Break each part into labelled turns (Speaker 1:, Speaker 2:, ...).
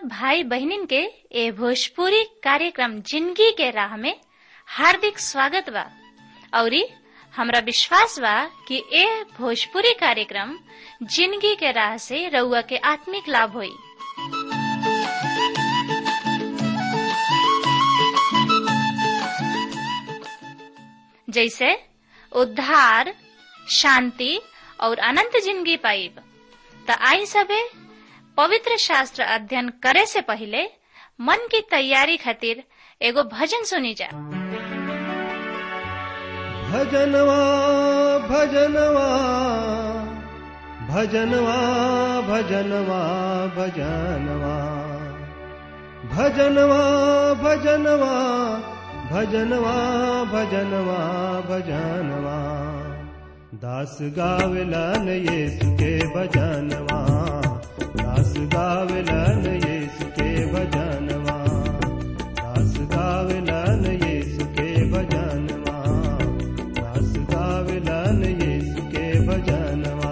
Speaker 1: भाई बहनिन के ए भोजपुरी कार्यक्रम जिंदगी के राह में हार्दिक स्वागत बा औरी हमरा विश्वास बा कि ए भोजपुरी कार्यक्रम जिंदगी के राह से रउआ के आत्मिक लाभ होई जैसे उद्धार शांति और अनंत जिंदगी पाइब त आई सबे पवित्र शास्त्र अध्ययन करे से पहले मन की तैयारी खातिर एगो भजन सुनी जा
Speaker 2: भजनवा भजनवा भजनवा भजनवा भजनवा भजनवा भजनवा भजनवा भजनवा भजनवा दास गावलन येसु के भजनवा दास गावलन येसु के भजनवा दास गावलन येसु के भजनवा दास गावलन येसु के भजनवा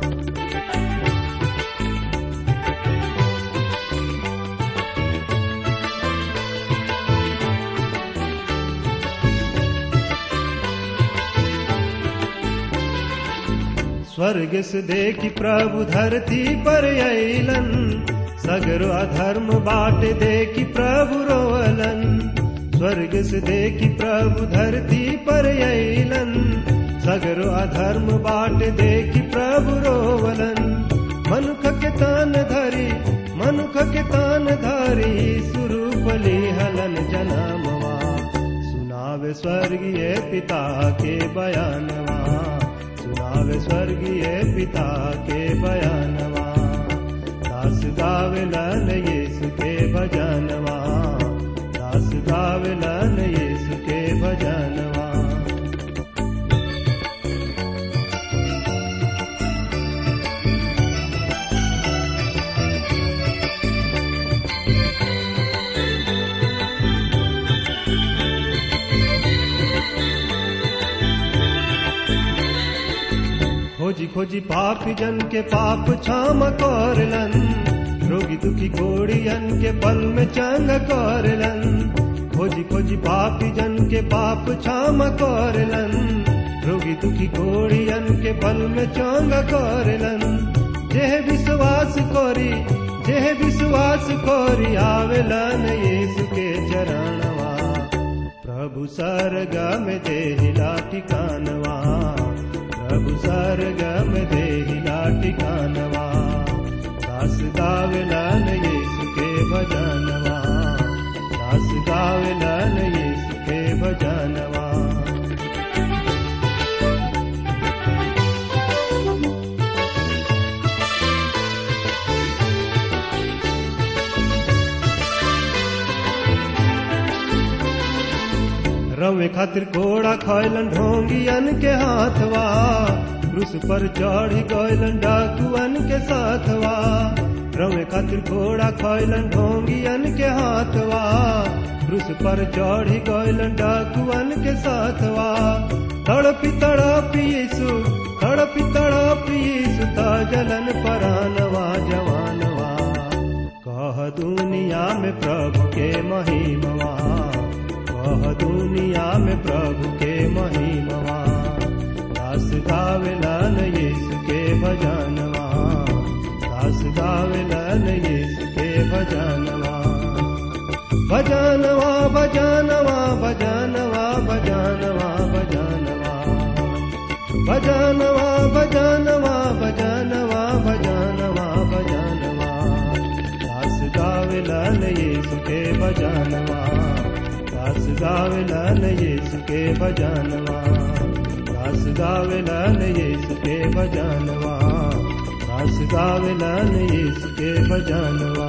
Speaker 2: स्वर्ग से देखी प्रभु धरती पर अलन सगरो अधर्म बाट देखी प्रभु रोवलन स्वर्ग से देखी प्रभु धरती पर अलन सगरो अधर्म बाट देखी प्रभु रोवलन मनुख के तान धरी मनुख के तान धरी सुरूपली हलन जनमवा सुनावे स्वर्गीय पिता के बयानवा सुनावे स्वर्गीय पिता के बयानवा दास गावलन यीशु के भजनवा दास गावलन यीशु के भजनवा खोजी खोजी पापी जन के पाप क्षम करलन रोगी दुखी घोड़ियन के पल में चंग करलन खोजी खोजी पापी जन के पाप क्षम करलन रोगी दुखी घोड़ियन के पल में चंग करलन जेह विश्वास करी जेह विश्वास करी आवेलन यीशु के चरणवा प्रभु सरगम देहिला ठिकानवा प्रभु सरगम देहिला ठिकानवा दास गावलन यीशु के भजनवा दास गावलन यीशु के भजनवा रवे खातिर घोड़ा खैलन ढोंगियन के हाथवा क्रूस पर चढ़ गैलन डाकुअन के साथवा रवे खातिर घोड़ा खैलन ढोंगियन के हाथवा क्रूस पर चढ़ गैलन डाकुअन के साथवा तड़पी तड़पी यीशु तड़पी तड़पी यीशु ता जलन परानवा जवानवा कह दुनिया में प्रभु के महिमवा कह दुनिया में प्रभु के महिमवा दास गावलन यीशु के भजनवा दास गावलन यीशु के भजनवा भजनवा भजनवा भजनवा भजनवा भजनवा भजनवा भजनवा भजनवा भजनवा भजनवा दास गावलन यीशु के भजनवा दास गावलन यीशु के भजनवा दास गावलन यीशु के भजनवा दास गावलन यीशु के भजनवा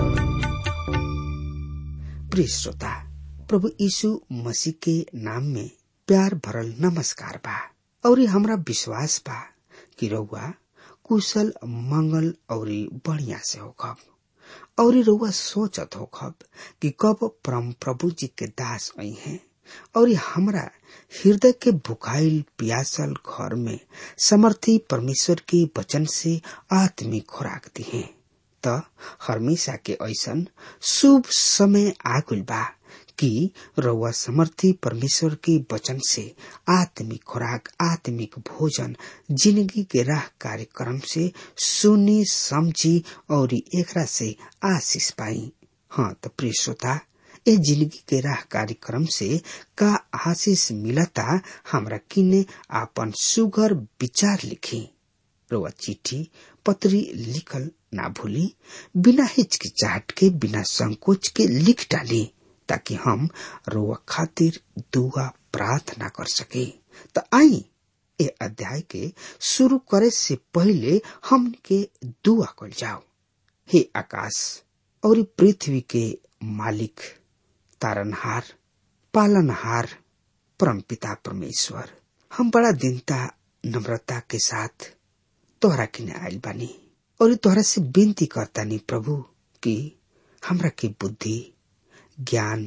Speaker 3: प्रिय श्रोता प्रभु यीशु मसीह के नाम में प्यार भरल नमस्कार बा और हमरा विश्वास बा कि रउआ कुशल मंगल और बढ़िया से होखब और रउआ सोचत होखब कि कब परम प्रभु जी के दास आई हैं और हमरा हृदय के भुखाइल प्यासल घर में समर्थी परमेश्वर के वचन से आत्मिक खुराक दी है त हमेशा के ऐसन शुभ समय आगुल बा कि रउआ समर्थी परमेश्वर के वचन से आत्मिक खुराक आत्मिक भोजन जिंदगी के राह कार्यक्रम से सुनी समझी और एकरा से आशीष पाई हाँ तो प्रिय श्रोता ए जिंदगी के राह कार्यक्रम से का आशीष मिलता हमरा किने आपन सुगर विचार लिखी रोआ चिट्ठी पत्री लिखल ना भूली बिना हिचकिचाहट के बिना संकोच के लिख डाली ताकि हम रोआ खातिर दुआ प्रार्थना कर सके तो आई ए अध्याय के शुरू करे से पहले हम के दुआ कर जाओ हे आकाश और पृथ्वी के मालिक तारनहार पालनहार परमपिता परमेश्वर हम बड़ा दिनता नम्रता के साथ तोहरा किने आयल बानी और तोहरा से विनती करतानी प्रभु कि हमरा के बुद्धि ज्ञान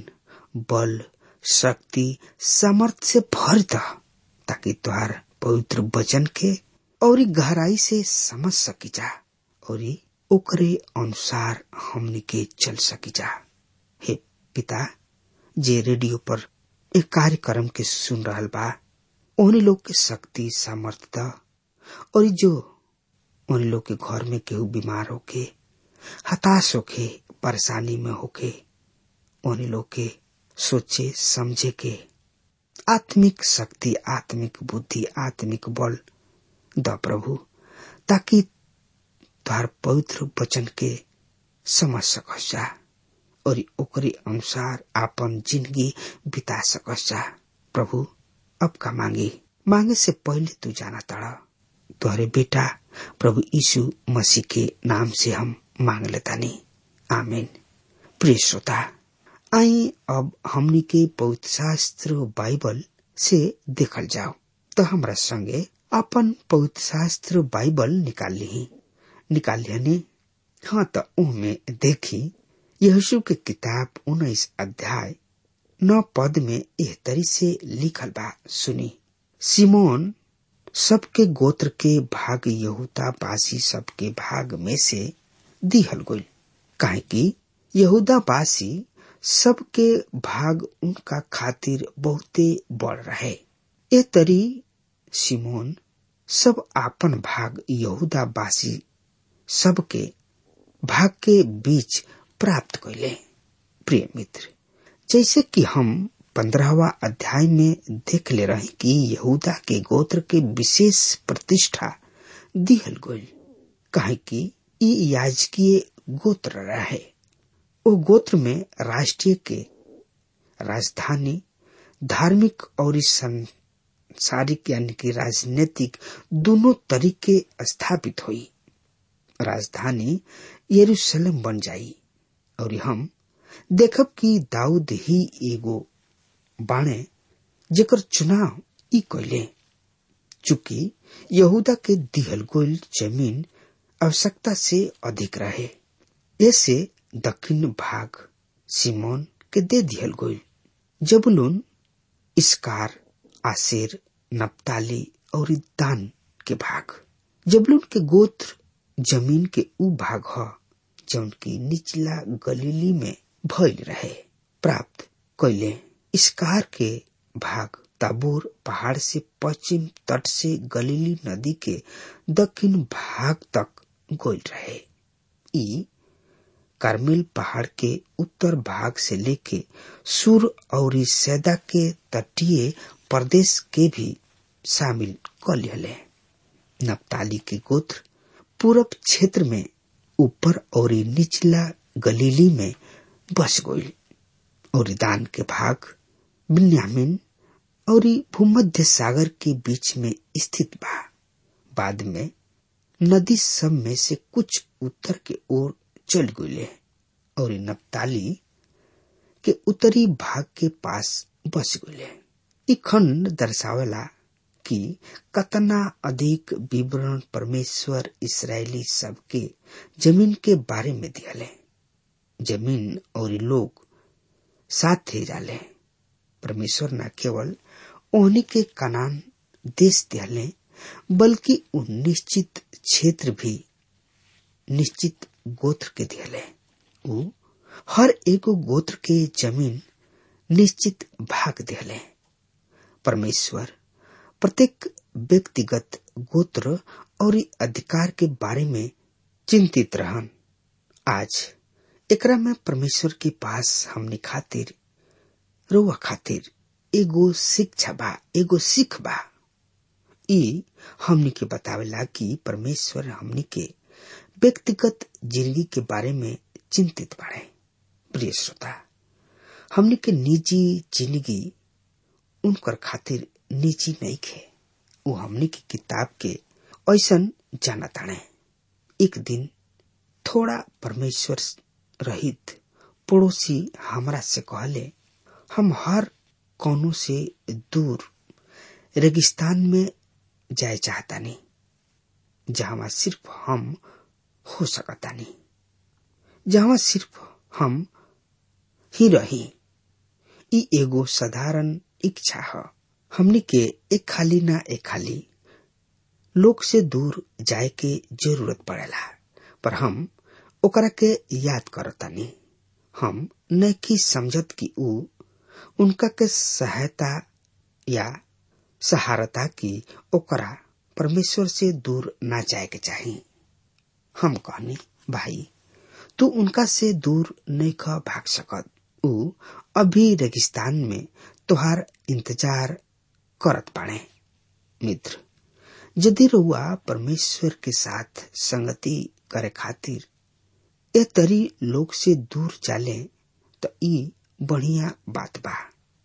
Speaker 3: बल शक्ति सामर्थ से भर द ताकि तुहार पवित्र वचन के और गहराई से समझ सकी जा और ओकरे अनुसार हमनी के चल सकी जा हे पिता जे रेडियो पर एक कार्यक्रम के सुन रहल बा उन्हीं लोग के शक्ति सामर्थ्य और जो उन लोग के घर में केहू बीमार होके हताश होके परेशानी में होके उन्हीं लोग के सोचे समझे के आत्मिक शक्ति आत्मिक बुद्धि आत्मिक बल द प्रभु ताकि तार पवित्र वचन के समझ सकस जा और ओकरे अनुसार आपन जिंदगी बिता सकस जा प्रभु अब का मांगे मांगे से पहले तू जाना तड़ा तुहरे बेटा प्रभु यीशु मसीह के नाम से हम मांग लेता नहीं आमीन प्रिय श्रोता आई अब हमनी के पवित्र शास्त्र बाइबल से देखल जाओ तो हमरा संगे अपन पवित्र शास्त्र बाइबल निकाल ली निकाल लिया हाँ तो में देखी यीशु के किताब उन्नीस अध्याय नौ पद में एह तरी से लिखल बा सुनी सिमोन सबके गोत्र के भाग यहूदा बासी सबके भाग में से दिहल गई काहे कि यहूदा बासी सबके भाग उनका खातिर बहुते बढ़ रहे ए तरी सिमोन सब आपन भाग यहूदा बासी सबके भाग के बीच प्राप्त कैले प्रिय मित्र जैसे कि हम पंद्रहवा अध्याय में देख ले रहे कि यहूदा के गोत्र के विशेष प्रतिष्ठा दिहल गई कहे कि ई याजकीय गोत्र रहे ओ गोत्र में राष्ट्रीय के राजधानी धार्मिक और सांसारिक यानी कि राजनीतिक दोनों तरीके स्थापित हुई राजधानी यरूशलेम बन जाई और हम देखब कि दाऊद ही एगो बाणे जेकर चुनाव ई कैले चूंकि यहूदा के दिहल गोल जमीन आवश्यकता से अधिक रहे ऐसे दक्षिण भाग सिमोन के दे दिहल गोल जबुलून इसकार आसेर नप्ताली और दान के भाग जबलून के गोत्र जमीन के उ भाग ह जौन की निचला गलीली में भइल रहे प्राप्त कैले इसकार के भाग ताबोर पहाड़ से पश्चिम तट से गलीली नदी के दक्षिण भाग तक गोल रहे ई कार्मेल पहाड़ के उत्तर भाग से लेके सुर और सैदा के तटीय प्रदेश के भी शामिल कर लिहले नप्ताली के गोत्र पूरब क्षेत्र में ऊपर और निचला गलीली में बस गई और दान के भाग बिन्यामिन और भूमध्य सागर के बीच में स्थित बा बाद में नदी सब में से कुछ उत्तर के ओर चल गये और नप्ताली के उत्तरी भाग के पास बस गये ई खंड दर्शावेला कि कतना अधिक विवरण परमेश्वर इसराइली सबके जमीन के बारे में दियाले जमीन और लोग साथ जाले परमेश्वर न केवल ओहनी के कनान देश दियाले बल्कि उन निश्चित क्षेत्र भी निश्चित गोत्र के दिहले ऊ हर एगो गोत्र के जमीन निश्चित भाग दिहले परमेश्वर प्रत्येक व्यक्तिगत गोत्र और अधिकार के बारे में चिंतित रहन आज एकरा में परमेश्वर के पास हमने खातिर रोआ खातिर एगो शिक्षा बा एगो सीख बा ई हमनी के बतावेला कि परमेश्वर हमनी के व्यक्तिगत जिंदगी के बारे में चिंतित बाड़े प्रिय श्रोता हमनी के निजी जिंदगी उनकर खातिर निजी नहीं खे वो हमनी की किताब के ऐसन जाना ताणे एक दिन थोड़ा परमेश्वर रहित पड़ोसी हमरा से कहले हम हर कोनो से दूर रेगिस्तान में जाए चाहता नहीं जहां सिर्फ हम हो सकता नहीं जहां सिर्फ हम ही रही ई एगो साधारण इच्छा है हमनी के एक खाली ना एक खाली लोग से दूर जाए के जरूरत पड़ेला पर हम ओकरा के याद करतानी हम न की समझत कि ऊ उनका के सहायता या सहारता की ओकरा परमेश्वर से दूर ना जाए के चाही हम कहनी भाई तू उनका से दूर नहीं ख भाग सकत ऊ अभी रेगिस्तान में तुहार इंतजार करत पाड़े मित्र यदि रुआ परमेश्वर के साथ संगति करे खातिर ए तरी लोग से दूर चाले तो ई बढ़िया बात बा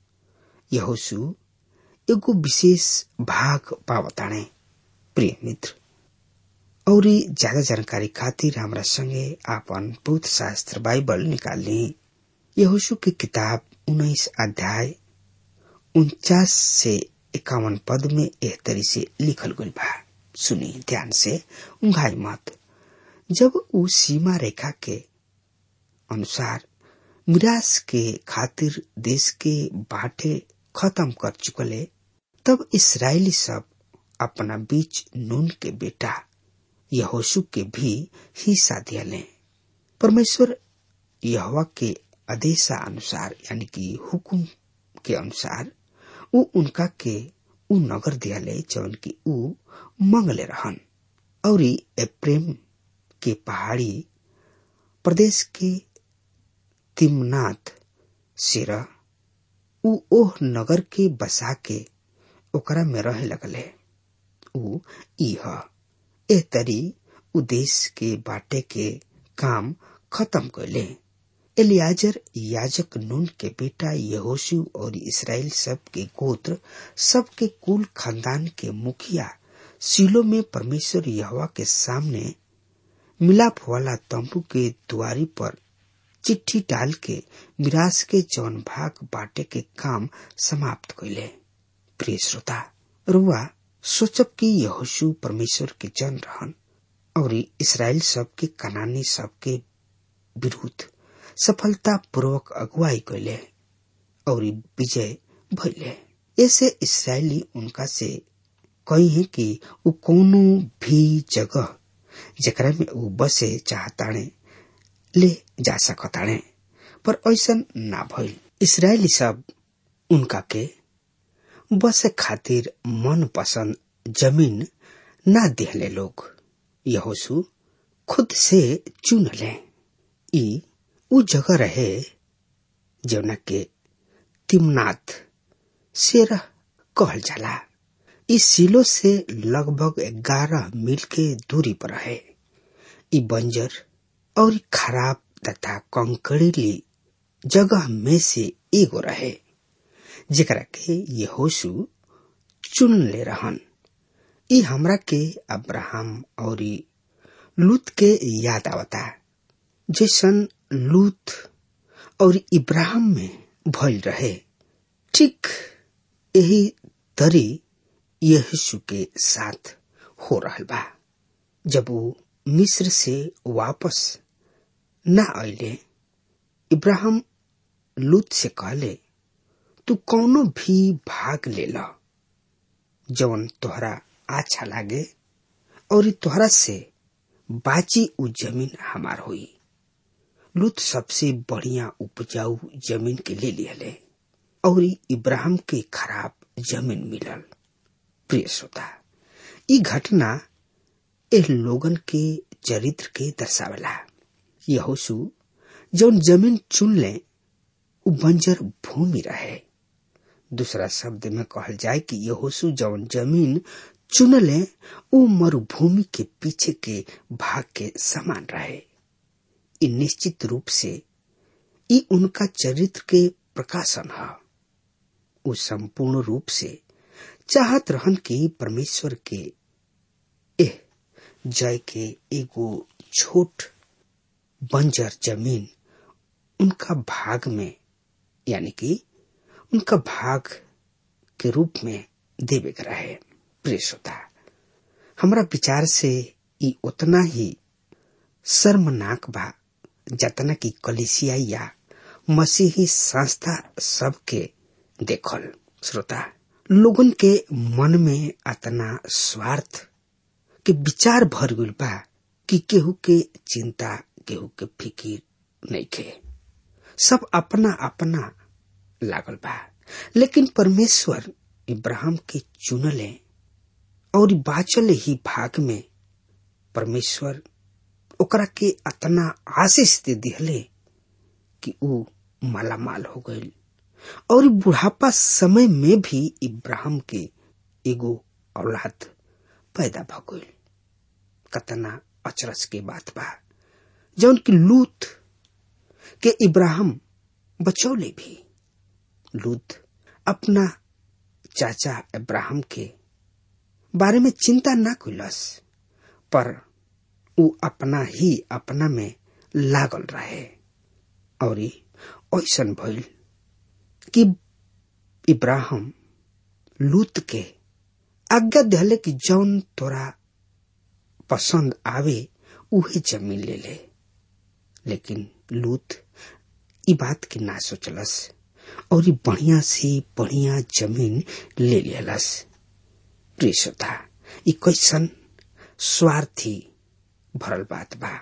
Speaker 3: यहोसु एगो विशेष भाग पावताणे प्रिय मित्र और ज्यादा जानकारी खातिर हमरा संगे आपन पवित्र शास्त्र बाइबल निकाल ली यहोशु की किताब उन्नीस अध्याय उनचास से इक्यावन पद में एह तरी से लिखल गई बा सुनी ध्यान से उंघाई मत जब उ सीमा रेखा के अनुसार मिरास के खातिर देश के बाटे खत्म कर चुकले तब इसराइली सब अपना बीच नून के बेटा यहोशु के भी हिस्सा दियाले परमेश्वर यहवा के आदेशा अनुसार यानी कि हुकुम के अनुसार उ उनका के उ नगर दियाले जौन की उ मंगले रहन और प्रेम के पहाड़ी प्रदेश के तिमनाथ सिरा उ ओह नगर के बसा के ओकरा में रहे लगले उ इह एह तरी उ देश के बाटे के काम खत्म कैले एलियाजर याजक नून के बेटा यहोशु और इसराइल सब के गोत्र सब के कुल खानदान के मुखिया सिलो में परमेश्वर यहवा के सामने मिलाप वाला तंबू के द्वारी पर चिट्ठी डाल के मिरास के जौन भाग बाटे के काम समाप्त कैले प्रिय श्रोता रुआ सोचब कि यहोशु परमेश्वर के जन रहन और इसराइल सब के कनानी सब के विरुद्ध सफलता पूर्वक अगुवाई कैले और विजय भैले ऐसे इसराइली उनका से कही है कि उ कोनो भी जगह जकरा में उ बसे चाहताणे ले जा सकताणे पर ऐसा ना भइल इसराइली सब उनका के बसे खातिर मन पसंद जमीन ना दिहले लोग यहोसु खुद से चुन ले ई उ जगह रहे जौना के तिमनाथ सेरह कहल जाला इस सिलो से लगभग ग्यारह मील के दूरी पर है ई बंजर और खराब तथा कंकड़ीली जगह में से एगो रहे जेकरा के ये होशु चुन ले रहन ई हमरा के अब्राहम और लूत के याद आवता जैसन लूत और इब्राहिम में भइल रहे ठीक यही तरी यीशु के साथ हो रहल बा जब वो मिस्र से वापस न आइले इब्राहिम लूत से कहले तू कौनो भी भाग ले ला जवन तोहरा अच्छा लागे और तोहरा से बाची उ जमीन हमार हुई लूत सबसे बढ़िया उपजाऊ जमीन के ले लियले और इब्राहिम के खराब जमीन मिलल प्रिय श्रोता ई घटना एह लोगन के चरित्र के दर्शावला यहोशु जौन जमीन चुन ले उ बंजर भूमि रहे दूसरा शब्द में कहल जाए कि यहोशु जौन जमीन चुन ले उ मरुभूमि के पीछे के भाग के समान रहे ई निश्चित रूप से ई उनका चरित्र के प्रकाशन है उ संपूर्ण रूप से चाहत रहन कि परमेश्वर के एह जय के एगो छोट बंजर जमीन उनका भाग में यानी कि उनका भाग के रूप में देवे के रहे प्रिय श्रोता हमरा विचार से ई उतना ही शर्मनाक बा जतना की कलिसिया या मसीही संस्था सबके देखल श्रोता लोगन के मन में अतना स्वार्थ के विचार भर गइल बा कि केहू के चिंता केहू के फिकिर नहीं खे सब अपना अपना लागल बा लेकिन परमेश्वर इब्राहिम के चुनले और बाचल ही भाग में परमेश्वर ओकरा के अतना आशीष दे दिहले कि ऊ मालामाल हो गईल और बुढ़ापा समय में भी इब्राहिम के एगो औलाद पैदा भ गईल कतना अचरज के बात बा जौन की लूत के इब्राहिम बचौले भी लूत अपना चाचा इब्राहिम के बारे में चिंता न कैलस पर उ अपना ही अपना में लागल रहे और ऐसन भइल कि इब्राहिम लूत के आज्ञा दिले कि जौन तोरा पसंद आवे उहे जमीन ले ले लेकिन लूत ई बात के ना सोचलस और ई बढ़िया से बढ़िया जमीन ले लेलस प्रिय श्रोता ई कैसन स्वार्थी भरल बात बा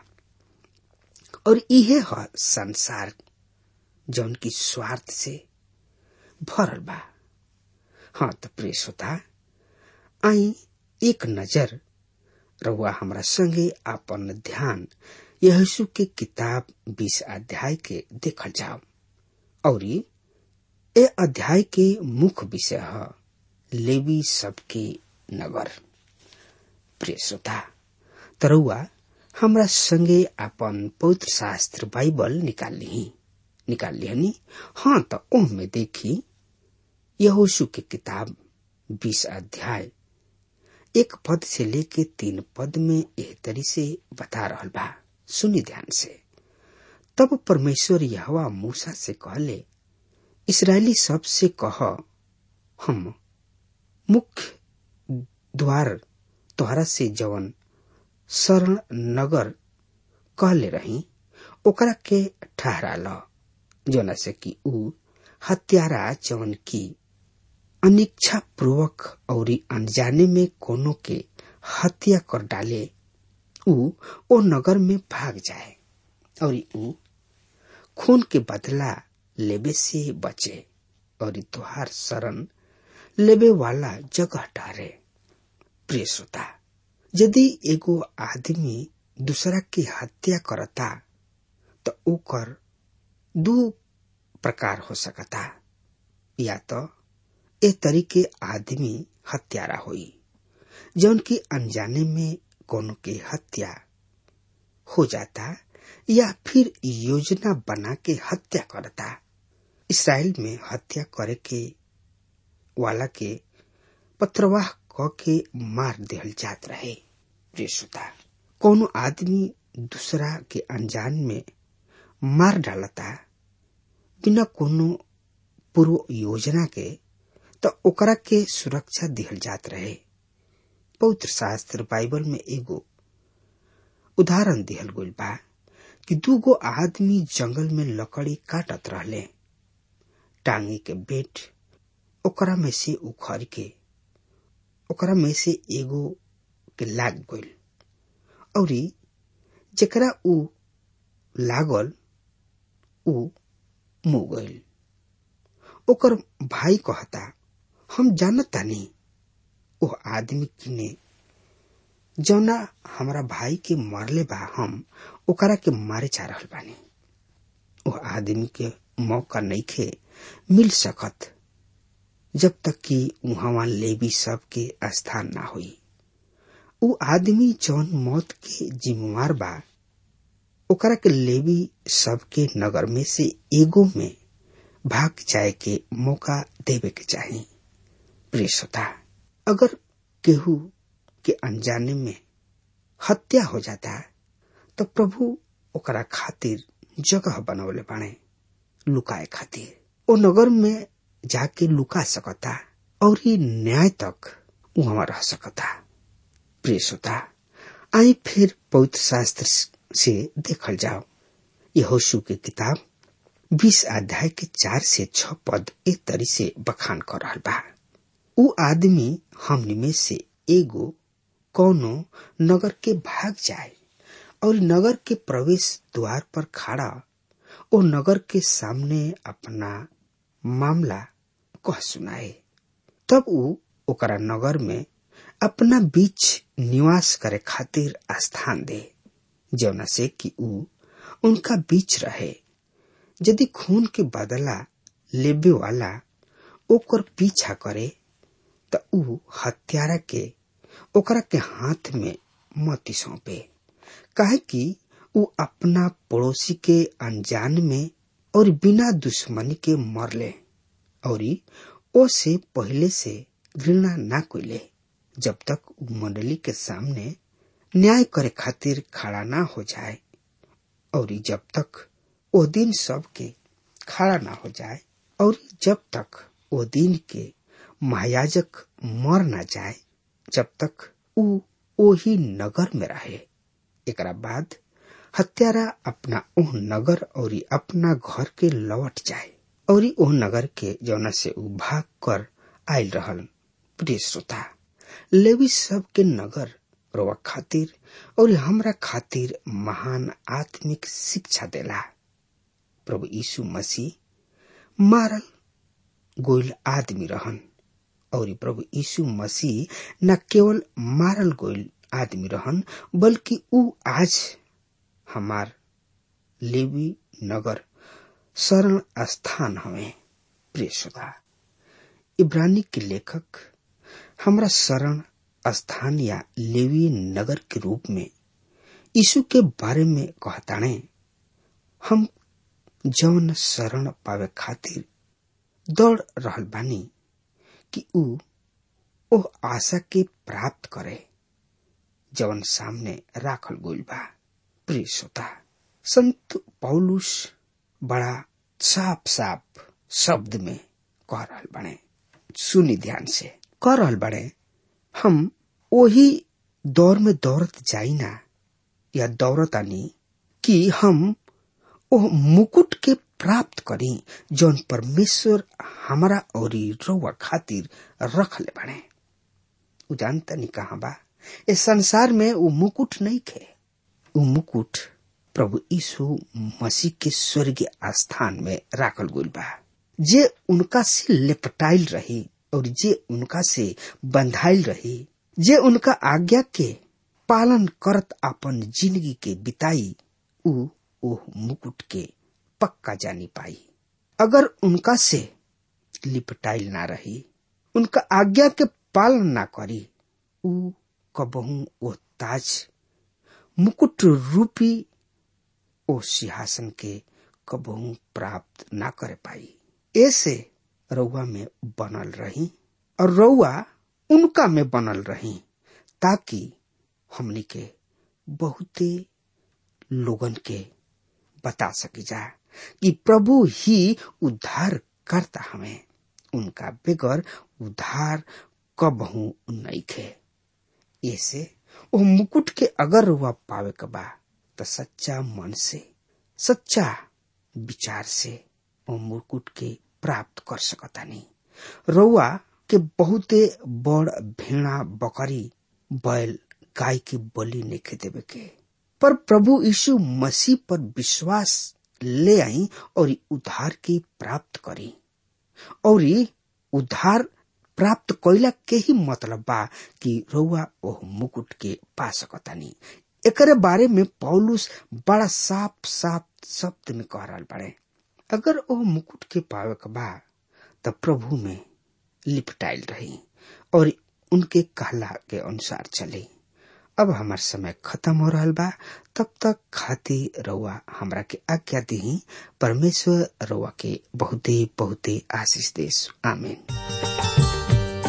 Speaker 3: और इहे ह संसार जौन की स्वार्थ से भरल बा हाँ तो प्रिय श्रोता आई एक नजर रहुआ हमरा संगे अपन ध्यान यीशु के किताब बीस अध्याय के देखल जाओ और ए अध्याय के मुख्य विषय है लेवी सबके नगर प्रिय श्रोता तरुआ हमरा संगे अपन पवित्र शास्त्र बाइबल निकाल ली निकाल लिहनी हाँ तो ओह में देखी यहोशु के किताब बीस अध्याय एक पद से लेके तीन पद में एह तरी से बता रहल बा सुनी ध्यान से तब परमेश्वर यहवा मूसा से कहले इसराइली सब से कह हम मुख्य द्वार तोहरा से जवन शरण नगर कहले रही ओकरा के ठहरा ल जोना से कि ऊ हत्यारा जवन की अनिच्छा पूर्वक और अनजाने में कोनो के हत्या कर डाले ऊ ओ नगर में भाग जाए और ऊ खून के बदला लेबे से बचे और तुहार शरण लेबे वाला जगह डारे प्रिय श्रोता यदि एगो आदमी दूसरा की हत्या करता तो ओकर दू प्रकार हो सकता या तो ए तरीके आदमी हत्यारा होई जौन की अनजाने में कोनो के हत्या हो जाता या फिर योजना बना के हत्या करता इसराइल में हत्या करे के वाला के पत्रवाह क के मार दिहल जात रहे प्रिय श्रोता कोनो आदमी दूसरा के अनजान में मार डालता बिना कोनो पूर्व योजना के तो ओकरा के सुरक्षा दिहल जात रहे पवित्र शास्त्र बाइबल में एगो उदाहरण दिहल गइल बा कि दूगो आदमी जंगल में लकड़ी काटत रहले टांगी के बेट ओकरा में से उखड़ के ओकरा में से एगो के लाग गइल और जेकरा ऊ लागल ऊ मुँह गईल ओकर भाई कहता हम जानतानी ओ आदमी किने जौना हमरा भाई के मरले बा हम ओकरा के मारे जा रहल बानी ओ आदमी के मौका नइखे मिल सकत जब तक कि उहवा लेवी सब के स्थान ना होई उ आदमी जौन मौत के जिम्मेवार बा ओकरा के लेवी सब के नगर में से एगो में भाग जाए के मौका देवे के चाही प्रिय श्रोता अगर केहू के अनजाने में हत्या हो जाता तो प्रभु ओकरा खातिर जगह बनवले बाणे लुकाए खातिर ओ नगर में जाके लुका सकता और ही न्याय तक वहां रह सकता प्रिय श्रोता आई फिर पवित्र शास्त्र से देखल जाओ यहोशु के किताब बीस अध्याय के चार से छ पद एक तरी से बखान कर रहा बा उ आदमी हमनी में से एगो कौनो नगर के भाग जाए और नगर के प्रवेश द्वार पर खड़ा ओ नगर के सामने अपना मामला कह सुनाए तब उ ओकरा नगर में अपना बीच निवास करे खातिर स्थान दे जौना से कि उ उनका बीच रहे यदि खून के बदला लेबे वाला ओकर पीछा करे त उ हत्यारा के ओकरा के हाथ में मती सौंपे काहे कि उ अपना पड़ोसी के अनजान में और बिना दुश्मनी के मरले और ओ से पहले से घृणा ना कोइले जब तक उ मंडली के सामने न्याय करे खातिर खड़ा ना हो जाए और जब तक ओ दिन सब के खड़ा ना हो जाए और जब तक ओ दिन के महायाजक मर ना जाए जब तक उ ओही नगर में रहे एकरा बाद हत्यारा अपना ओह नगर और अपना घर के लौट जाए और ओह नगर के जौना से उ भाग कर आयल रहल प्रिय श्रोता लेवी सब के नगर रोवा खातिर और हमरा खातिर महान आत्मिक शिक्षा देला प्रभु यीशु मसीह मारल गोइल आदमी रहन और प्रभु यीशु मसीह न केवल मारल गोइल आदमी रहन बल्कि उ आज हमार लेवी नगर शरण स्थान हवे प्रिय श्रोता इब्रानी के लेखक हमरा शरण स्थान या लेवी नगर के रूप में यीशु के बारे में कहताणे हम जौन शरण पावे खातिर दौड़ रहल बानी कि उ ओह आशा के प्राप्त करे जवन सामने राखल गइल बा प्रिय श्रोता संत पौलुस बड़ा साफ साफ शब्द में कह रहल बने सुनी ध्यान से कह रहल बड़े हम वही दौर में दौड़त जाई ना या दौड़त आनी कि हम ओह मुकुट के प्राप्त करी जौन परमेश्वर हमारा और रउआ खातिर रख ले बने उ जानता नहीं कहा बा इस संसार में वो मुकुट नहीं खे वो मुकुट प्रभु यीशु मसीह के स्वर्गीय स्थान में राखल गइल बा जे उनका से लेपटाइल रही और जे उनका से बंधाइल रही जे उनका आज्ञा के पालन करत अपन जिंदगी के बिताई उ ओह मुकुट के पक्का जानी पाई अगर उनका से लिपटाइल ना रही उनका आज्ञा के पालन ना करी उ कबहू ओ ताज मुकुट रूपी ओ सिंहासन के कबहू प्राप्त ना कर पाई ऐसे रउआ में बनल रही और रउआ उनका में बनल रही ताकि हमनी के बहुते लोगन के बता सकी जा कि प्रभु ही उद्धार करता हमें उनका बेगर उद्धार कबहू नहीं खे ऐसे वो मुकुट के अगर रुआ पावे के बा तो सच्चा मन से सच्चा विचार से वो मुकुट के प्राप्त कर सकता नहीं रउआ के बहुते बड़ भेड़ा बकरी बैल गाय के बलि नहीं देवे के पर प्रभु यीशु मसीह पर विश्वास ले आई और उद्धार के प्राप्त करी और उद्धार प्राप्त कैला के ही मतलब बा कि रउआ ओह मुकुट के पा सकतानी एकरे बारे में पौलुस बड़ा साफ साफ शब्द में कह रहा बड़े अगर ओह मुकुट के पावे के बा तब प्रभु में लिपटाइल रही और उनके कहला के अनुसार चले अब हमार समय खत्म हो रहा बा तब तक खाती रउआ हमरा के आज्ञा दी परमेश्वर रउआ के बहुते बहुते आशीष देश आमीन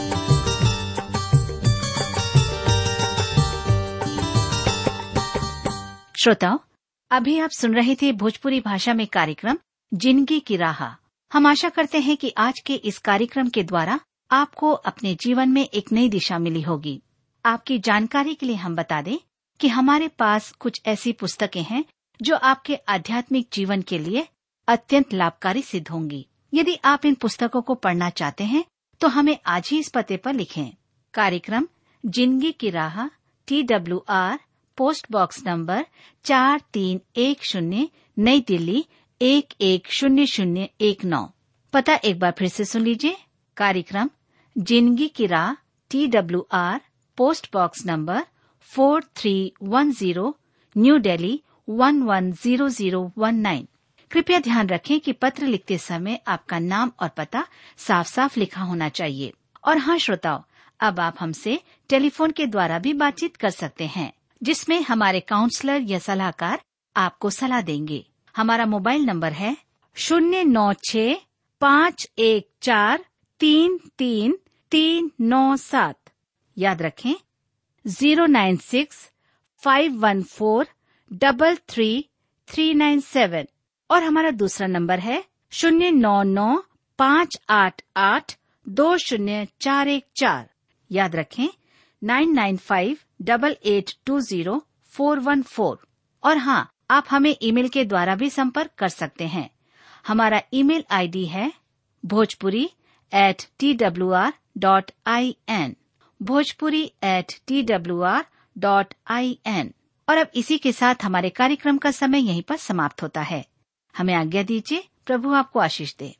Speaker 4: श्रोताओं अभी आप सुन रहे थे भोजपुरी भाषा में कार्यक्रम जिंदगी की राह हम आशा करते हैं कि आज के इस कार्यक्रम के द्वारा आपको अपने जीवन में एक नई दिशा मिली होगी आपकी जानकारी के लिए हम बता दें कि हमारे पास कुछ ऐसी पुस्तकें हैं जो आपके आध्यात्मिक जीवन के लिए अत्यंत लाभकारी सिद्ध होंगी यदि आप इन पुस्तकों को पढ़ना चाहते हैं तो हमें आज ही इस पते पर लिखें कार्यक्रम जिंदगी की राह T W R post box number चार तीन एक शून्य नई दिल्ली एक एक शून्य शून्य एक नौ पता एक बार फिर से सुन लीजिए कार्यक्रम जिंदगी की राह T W R post box number four three one zero new Delhi one one zero zero one nine कृपया ध्यान रखें कि पत्र लिखते समय आपका नाम और पता साफ साफ लिखा होना चाहिए और हाँ श्रोताओं अब आप हमसे टेलीफोन के द्वारा भी बातचीत कर सकते हैं जिसमें हमारे काउंसलर या सलाहकार आपको सलाह देंगे हमारा मोबाइल नंबर है शून्य नौ छ पाँच एक चार तीन तीन तीन नौ सात याद रखें zero nine six five one four double three three nine seven और हमारा दूसरा नंबर है शून्य नौ नौ पाँच आठ आठ दो शून्य चार एक चार याद रखें nine nine five double eight two zero four one four और हाँ आप हमें ईमेल के द्वारा भी संपर्क कर सकते हैं हमारा ईमेल आईडी है Bhojpuri at T W R dot I N Bhojpuri at T W R dot I N और अब इसी के साथ हमारे कार्यक्रम का समय यहीं पर समाप्त होता है हमें आज्ञा दीजिए प्रभु आपको आशीष दे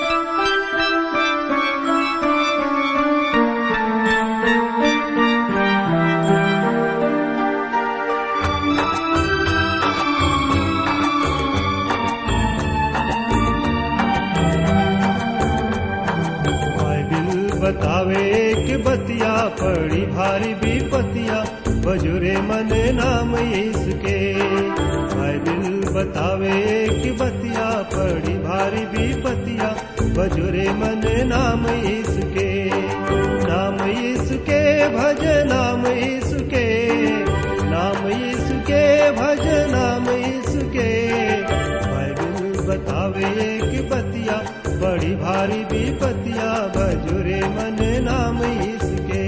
Speaker 2: बाइबिल बतावे कि बतिया पड़ी भारी विपतिया बजुरे मन नाम इसके बाइबिल बतावे कि बतिया पड़ी भारी विपतिया बजुरे मन नाम इसके नाम इसके भज नाम इसके नाम इसके भज नाम इसके बाइबिल बतावे कि बतिया बड़ी भारी विपतिया बजुरे मन नाम इसके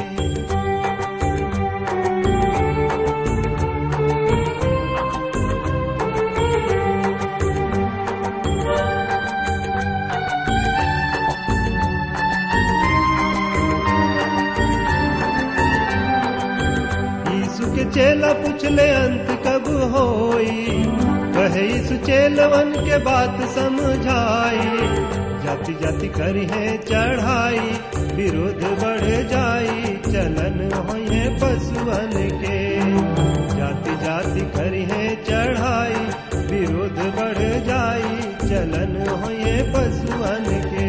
Speaker 2: यीशु के चेला पूछले अंत कब होई कहे यीशु चेलवन के बात समझाई जाति जाति करी है चढ़ाई विरोध बढ़ जाई चलन होए पशुअन के जाति जाति करी है चढ़ाई विरोध बढ़ जाई चलन होए पशुअन के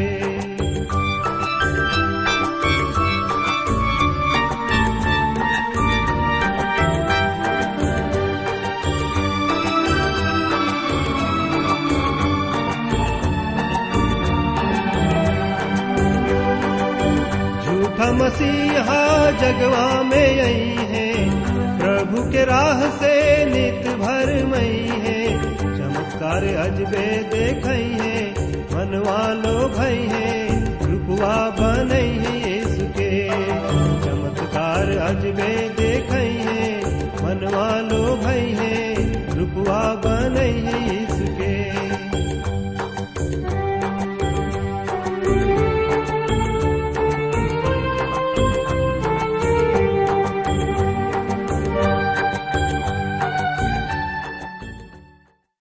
Speaker 2: झूठा मसीहा जगवा में आई है प्रभु के राह से नित भर मई है चमत्कार अजबे देखई है मनवा लो भई है